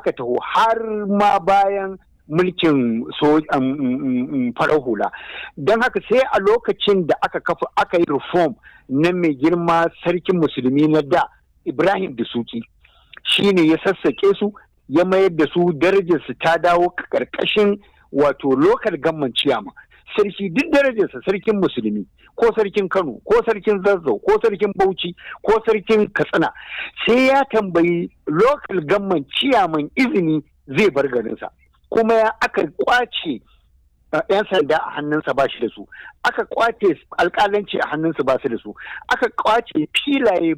aka taho har ma bayan mulkin farar hula don haka sai a lokacin da aka kafa aka yi reform na mai girma sarkin musulmi na da ibrahim da suki shine ya sassake su ya mayar da su darajarsu ta dawo karkashin wato lokal gamman ciyama sarki duk darajarsa sarkin musulmi ko sarkin kano ko sarkin zazzau ko sarkin bauchi ko sarkin katsina sai ya tambayi lokal gamman ciyaman izini zai bar garinsa kuma ya aka kwace yan sanda a hannunsa ba shi da su aka kwace alkalanci a hannunsa ba su da su aka kwace filaye